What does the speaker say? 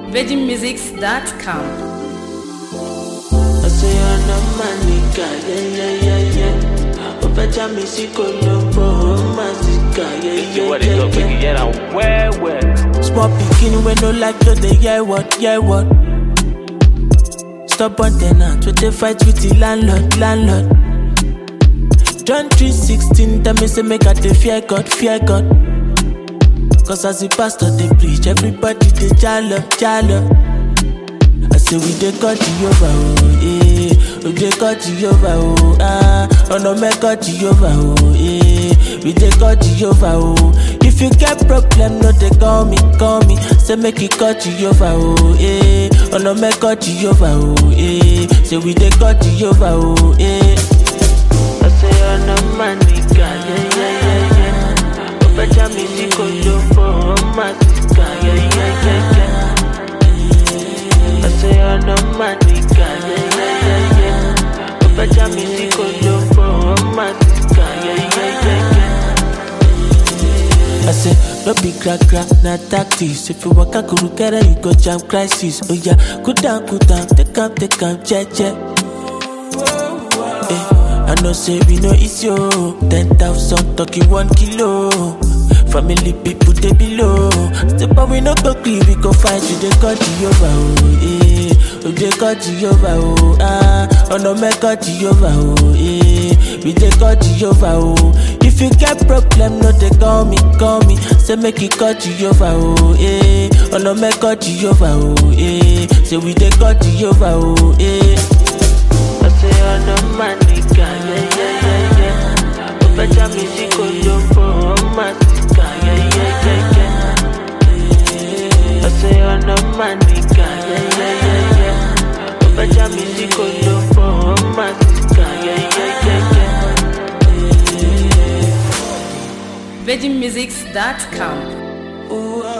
VeggieMusics.com. I say I'm a man, nigga, yeah, yeah, yeah, yeah. Ó fẹ́ já mi sí Colombo, ó máa sì kà, yeah, See yeah, what it go, yeah, biggie, yeah. yeah, I'm well, well. Small pikin wey no like to dey hear what, hear what. Stubborn ten ant wey dey fight with the landlord, landlord. John 3:16 tell me say make I dey fear God, fear God. Cause as the pastor dey preach, everybody dey jalo, jalo. I say we dey call Jehovah, oh, eh. We dey call Jehovah, oh, ah. Ọ̀nà mẹ́kọ̀ Jehovah, oh, eh. We dey call Jehovah, oh. If you get problem, no dey call me, call me. Say make you call Jehovah, oh, eh. Ọ̀nà mẹ́kọ̀ Jehovah, oh, eh. Say we dey call Jehovah, oh, eh. I say ọ̀nà máa nìkà, yeah, yeah, yeah, yeah. Ó fẹ́ já mi sí Colombo, ó máa sì kà, yeah, yeah, yeah, yeah. I say I'm no man, nigga, yeah, yeah, yeah, yeah. Ó fẹ́ já mi sí Colombo, ó máa sì kà, yeah, yeah, yeah, yeah. I say, no be crack crack, na tactics. If you walk a guru get you go jam crisis. Oh yeah, cool down, cool down, take am, take am, che che. Eh, I know say we no easy oh. Ten thousand talking one kilo. Family people they below. Step but we no go gree, we go fight you. They cut Jehovah oh eh. We they cut Jehovah oh ah. Oh no me cut Jehovah oh eh. We they cut Jehovah oh. If you get problem, no they call me, call me. Say make you cut Jehovah oh eh. Oh no me cut Jehovah oh eh. Say we they cut Jehovah oh eh. I say I'm a man, nigga, yeah, yeah, yeah, yeah. Ó fẹ́ já mi sí Colombo, ó máa sì kà, yeah, yeah, yeah, yeah. I say I'm a man, nigga, yeah, yeah, yeah, yeah. Ó fẹ́ já mi sí Colombo, ó máa sì kà, yeah, yeah, yeah, yeah. VeggieMusics.com. Ooh, ah,